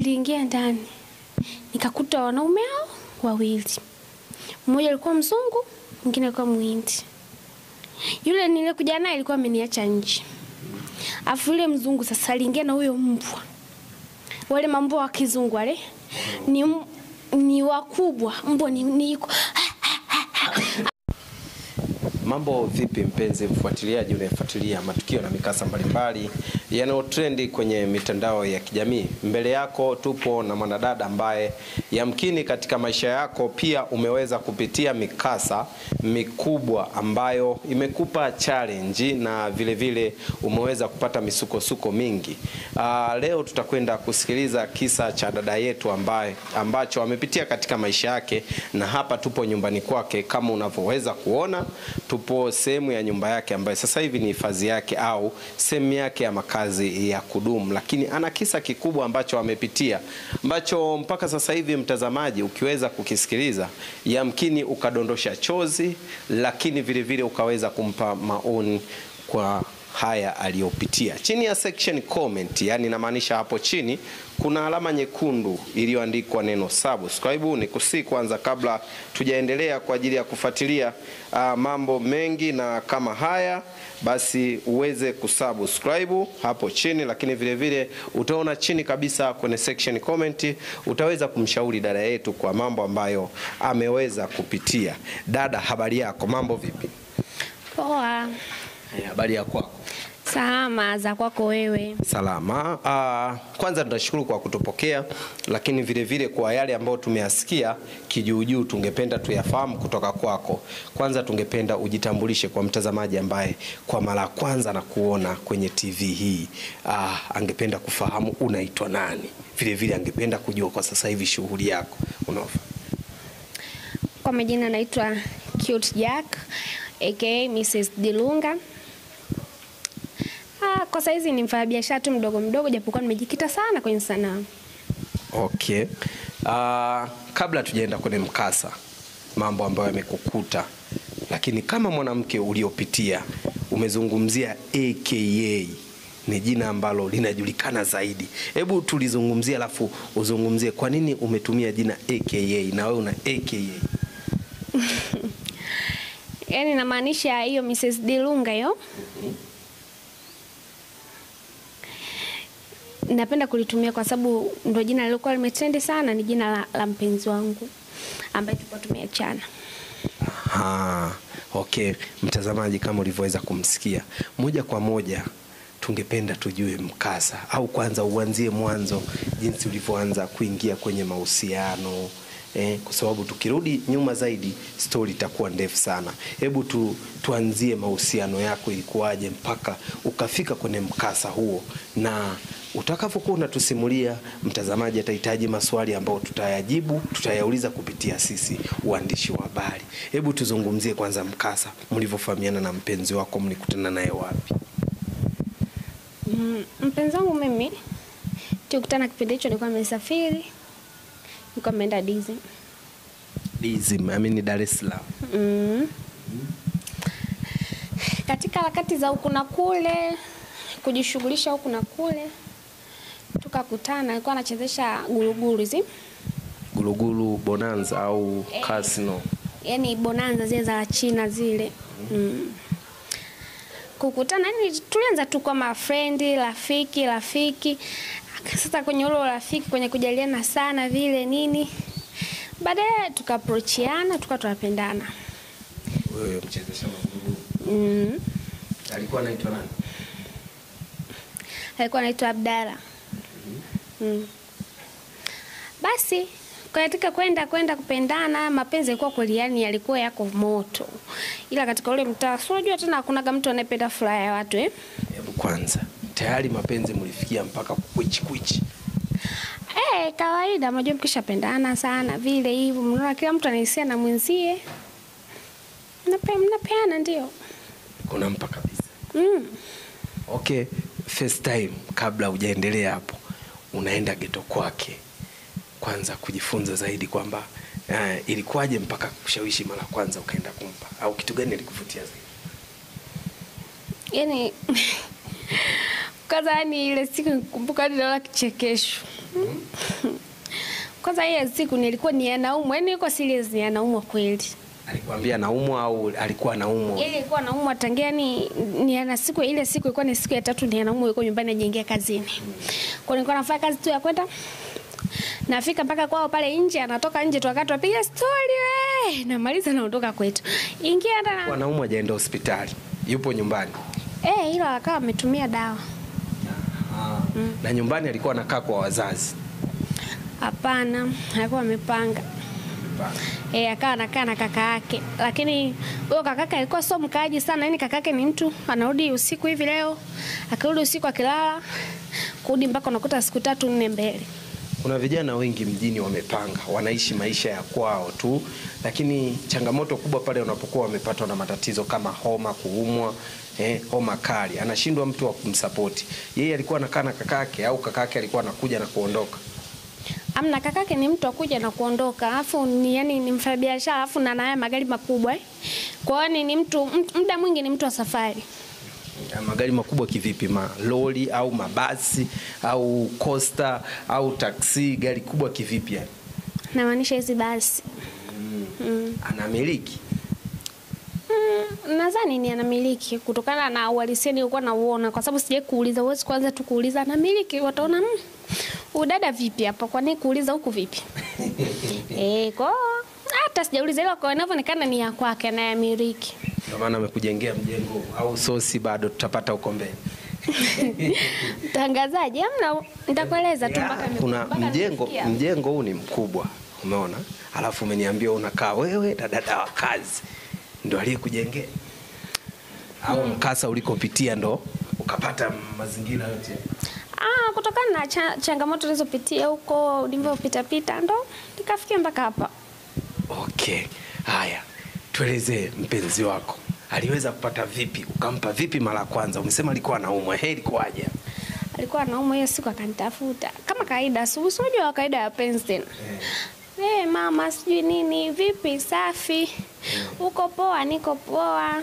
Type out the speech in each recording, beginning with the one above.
Niliingia ndani nikakuta wanaume hao wawili, mmoja alikuwa mzungu, mwingine alikuwa Mhindi. Yule nilikuja naye alikuwa ameniacha nje, afu yule mzungu sasa aliingia na huyo mbwa, wale mambwa wa kizungu wale ni, m- ni wakubwa, mbwa ni, ni Mambo vipi, mpenzi mfuatiliaji unayefuatilia matukio na mikasa mbalimbali yanayotrendi kwenye mitandao ya kijamii. Mbele yako tupo na mwanadada ambaye yamkini katika maisha yako pia umeweza kupitia mikasa mikubwa ambayo imekupa challenge na vile vile umeweza kupata misukosuko mingi. Aa, leo tutakwenda kusikiliza kisa cha dada yetu ambaye ambacho amepitia katika maisha yake, na hapa tupo nyumbani kwake kama unavyoweza kuona tupo sehemu ya nyumba yake ambayo sasa hivi ni hifadhi yake au sehemu yake ya makazi ya kudumu, lakini ana kisa kikubwa ambacho amepitia ambacho mpaka sasa hivi mtazamaji, ukiweza kukisikiliza, yamkini ukadondosha chozi, lakini vile vile ukaweza kumpa maoni kwa haya aliyopitia. Chini ya section comment, yani inamaanisha hapo chini kuna alama nyekundu iliyoandikwa neno subscribe. Ni kusi kwanza, kabla tujaendelea kwa ajili ya kufuatilia uh, mambo mengi na kama haya, basi uweze kusubscribe hapo chini, lakini vile vile utaona chini kabisa kwenye section comment utaweza kumshauri dada yetu kwa mambo ambayo ameweza kupitia. Dada, habari yako? Mambo vipi? poa. Eh, Habari ya kwako? Salama za kwako wewe? Salama. Uh, kwanza tunashukuru kwa kutupokea, lakini vile vile kwa yale ambayo tumeyasikia kijuujuu, tungependa tuyafahamu kutoka kwako. Kwanza tungependa ujitambulishe kwa mtazamaji ambaye kwa mara ya kwanza na kuona kwenye TV hii. Uh, angependa kufahamu unaitwa nani, vile vile angependa kujua kwa sasa hivi shughuli yako unaofanya. Kwa majina naitwa Cute Jack aka Mrs. Dilunga. Ah, kwa saizi ni mfanyabiashara tu mdogo mdogo, japokuwa nimejikita sana kwenye sanaa. Okay. Uh, kabla tujaenda kwenye mkasa, mambo ambayo yamekukuta, lakini kama mwanamke uliopitia, umezungumzia AKA ni jina ambalo linajulikana zaidi. Hebu tulizungumzia, alafu uzungumzie kwa nini umetumia jina AKA na wewe una AKA. Yaani namaanisha hiyo Mrs. Dilunga hiyo. Napenda kulitumia kwa sababu ndo jina lilikuwa limetrendi sana, ni jina la, la mpenzi wangu ambaye tulikuwa tumeachana. Aha, okay. Mtazamaji, kama ulivyoweza kumsikia moja kwa moja, tungependa tujue mkasa, au kwanza uanzie mwanzo, jinsi ulivyoanza kuingia kwenye mahusiano eh, kwa sababu tukirudi nyuma zaidi stori itakuwa ndefu sana. Hebu tu, tuanzie mahusiano yako, ilikuwaje mpaka ukafika kwenye mkasa huo, na utakavyokuwa unatusimulia, mtazamaji atahitaji maswali ambayo tutayajibu, tutayauliza kupitia sisi uandishi wa habari. Hebu tuzungumzie kwanza mkasa, mlivyofahamiana na mpenzi wako, mlikutana naye wapi? Mm, mpenzi wangu mimi tukutana kipindi hicho, nilikuwa nimesafiri, nilikuwa nimeenda Disney. Dizim, I mean Dar es Salaam. Mm. Katika harakati za huku na kule, kujishughulisha huku na kule, tukakutana. Alikuwa anachezesha guruguru hizi, Gulugulu Bonanza au Casino. yani bonanza zile za China zile mm. Kukutana yani, tulianza tu kama frendi, rafiki rafiki. Sasa kwenye ule rafiki, kwenye kujaliana sana vile nini, baadaye tukaprochiana, tukawa tunapendana Wewe mchezesha magulugulu. mm. Alikuwa anaitwa nani? alikuwa anaitwa Abdala. Mm. Basi katika kwenda kwenda kupendana, mapenzi yalikuwa kweli, yani yalikuwa yako moto, ila katika ule mtaa, si unajua tena hakunaga mtu anayependa furaha ya watu eh? Hebu kwanza, tayari mapenzi mlifikia mpaka kukwichi kwichi. Eh, kawaida, unajua mkishapendana sana vile hivyo, mnaona kila mtu anahisia na mwenzie, mnape mnapeana, ndio Kunampa kabisa. mm. Okay, first time kabla hujaendelea hapo, unaenda geto kwake kwanza kujifunza zaidi kwamba uh, ilikuwaje mpaka kushawishi mara kwanza ukaenda kumpa, au kitu gani alikuvutia zaidi? yani kwanza, yani ile siku nikumbuka hadi naona kichekesho kwanza hiyo siku nilikuwa ni anaumwa, yani yuko serious ni anaumwa kweli. Alikwambia naumwa au alikuwa anaumwa? Ile ilikuwa anaumwa tangia ni, ni ana siku ile siku ilikuwa ni siku ya tatu ni anaumwa yuko nyumbani ajaingia kazini. Kwa nilikuwa nafanya kazi tu ya kwenda nafika mpaka kwao pale nje, anatoka nje tu wakati wapiga story we, namaliza naondoka kwetu. Ingia Alikuwa hata anaumwa hajaenda hospitali, yupo nyumbani eh, ila akawa ametumia dawa. na nyumbani alikuwa anakaa kwa wazazi. Hapana, alikuwa amepanga. Eh, akawa anakaa na kaka yake, lakini huyo kakake alikuwa sio mkaaji sana. Yani kakake ni mtu anarudi usiku hivi leo, akirudi usiku akilala, kurudi mpaka unakuta siku tatu nne mbele. Kuna vijana wengi mjini wamepanga, wanaishi maisha ya kwao tu, lakini changamoto kubwa pale wanapokuwa wamepatwa na matatizo kama homa, kuumwa, eh, homa kali, anashindwa mtu wa kumsapoti. Yeye alikuwa anakaa na kakake au kakake alikuwa anakuja na kuondoka. Amna, kakake ni mtu akuja na kuondoka, alafu ni yani ni mfanyabiashara, alafu na naye magari makubwa eh. Kwa hiyo ni- ni mtu mtu- muda mwingi ni mtu wa safari. Ya, magari makubwa kivipi? Malori au mabasi au costa au taksi? Gari kubwa kivipi? Yani Namaanisha hizi basi. Mm. anamiliki Mm, nadhani ni anamiliki kutokana na uhalisia nilikuwa nauona, kwa sababu sijai kuuliza. Huwezi kwanza tu kuuliza anamiliki, wataona mm, udada vipi hapa, kwa nini kuuliza huku vipi? eh, kwa hiyo hata sijauliza, ila kwa inavyoonekana ni ya kwake anayamiliki. ndio maana amekujengea mjengo au sosi bado tutapata huko mbele. Mtangazaji, amna, nitakueleza tu mpaka nime- kuna mpaka mjengo nimefikia. mjengo huu ni mkubwa umeona alafu umeniambia unakaa wewe na dada wa kazi ndo aliyekujengea au mkasa ulikopitia ndo ukapata mazingira yote Ah, kutokana na cha, changamoto nilizopitia huko ulivyopita pita ndo nikafikia mpaka hapa. okay haya tuelezee mpenzi wako aliweza kupata vipi ukampa vipi mara ya kwanza umesema alikuwa anaumwa he ilikuwaje Alikuwa anaumwa hiyo siku akanitafuta kama kawaida, asubuhi, si unajua kawaida ya penzi tena. Eh, mama sijui nini, vipi, safi, uko poa? Niko poa.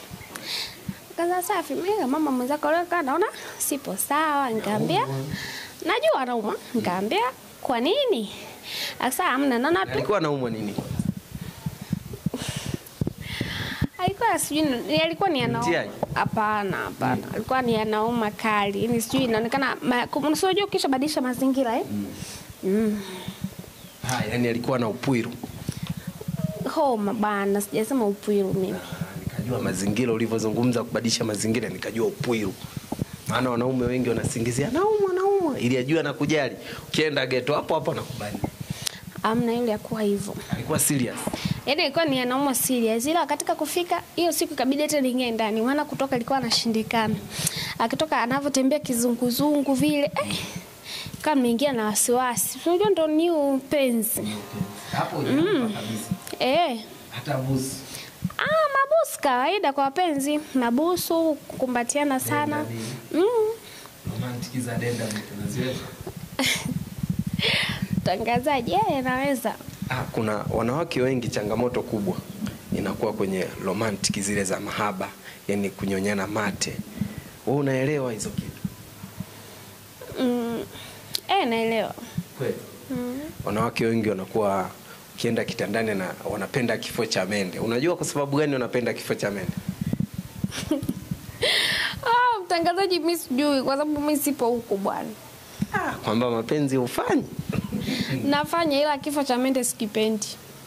Kaza safi, mimi mama mwenzako leo kaa naona sipo sawa, nikamwambia najua anauma, nikamwambia kwa nini? Akasema hamna, naona tu alikuwa anaumwa nini alikuwa sijui ni- alikuwa ni anauma. Mtiaji? Hapana, hapana, alikuwa ni anauma kali, yani sijui inaonekana, ma- kum- unajua ukisha badilisha mazingira eh? Mm. haya yani alikuwa na upwiru Homa bana, sijasema upwiru mimi. nikajua mazingira ulivyozungumza kubadilisha mazingira nikajua upwiru maana wanaume wengi wanasingizia naumwa naumwa ili ajue na kujali ukienda geto hapo hapo anakubali Amna yule akuwa hivyo. alikuwa serious Yaani ilikuwa ni anauma serious. Ila katika kufika hiyo siku ikabidi hata niingie ndani. Maana kutoka ilikuwa anashindikana. Akitoka anavyotembea kizunguzungu vile. Eh, kama nimeingia na wasiwasi. Unajua ndo new penzi. hapo kabisa Eh. hata busi Ah, mabusu kawaida kwa wapenzi. Mabusu kukumbatiana sana. Mm. romantic za denda tunaziweza Tangazaji yeye anaweza. ah, kuna wanawake wengi changamoto kubwa inakuwa kwenye romantic zile za mahaba yani kunyonyana mate wewe unaelewa hizo kitu Mm. Eh, naelewa. kweli Mm. wanawake wengi wanakuwa ukienda kitandani na wanapenda kifo cha mende unajua kwa sababu gani wanapenda kifo cha mende Ah, mtangazaji mimi sijui kwa sababu mimi sipo huko bwana. ah, kwamba mapenzi hufanyi Nafanya ila kifo cha mende sikipendi.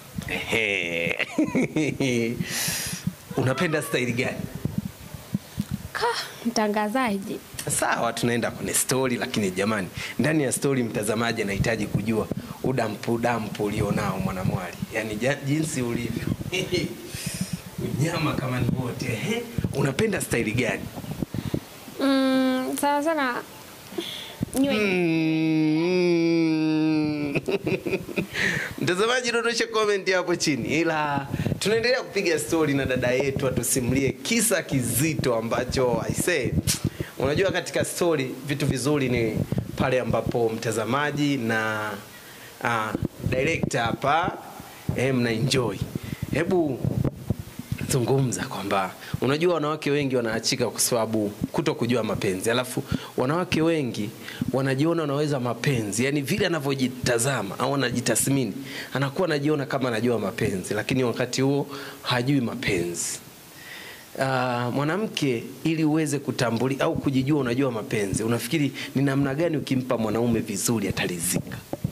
Ehe. unapenda staili gani Ka, mtangazaji. sawa tunaenda kwenye stori lakini jamani ndani ya stori mtazamaji anahitaji kujua udampu udampu ulionao mwanamwali yaani ja- jinsi ulivyo unyama kama ni wote Ehe. unapenda staili gani Mm, sana sana nywele. Mm. mtazamaji dondosha comment hapo chini ila tunaendelea kupiga stori na dada yetu atusimulie kisa kizito ambacho aisee unajua katika stori vitu vizuri ni pale ambapo mtazamaji na uh, director hapa eh, mna enjoy hebu zungumza kwamba unajua wanawake wengi wanaachika kwa sababu kuto kujua mapenzi, alafu wanawake wengi wanajiona wanaweza mapenzi, yani vile anavyojitazama au anajitathmini, anakuwa anajiona kama anajua mapenzi, lakini wakati huo hajui mapenzi. Uh, mwanamke ili uweze kutambuli au kujijua unajua mapenzi, unafikiri ni namna gani ukimpa mwanaume vizuri atalizika?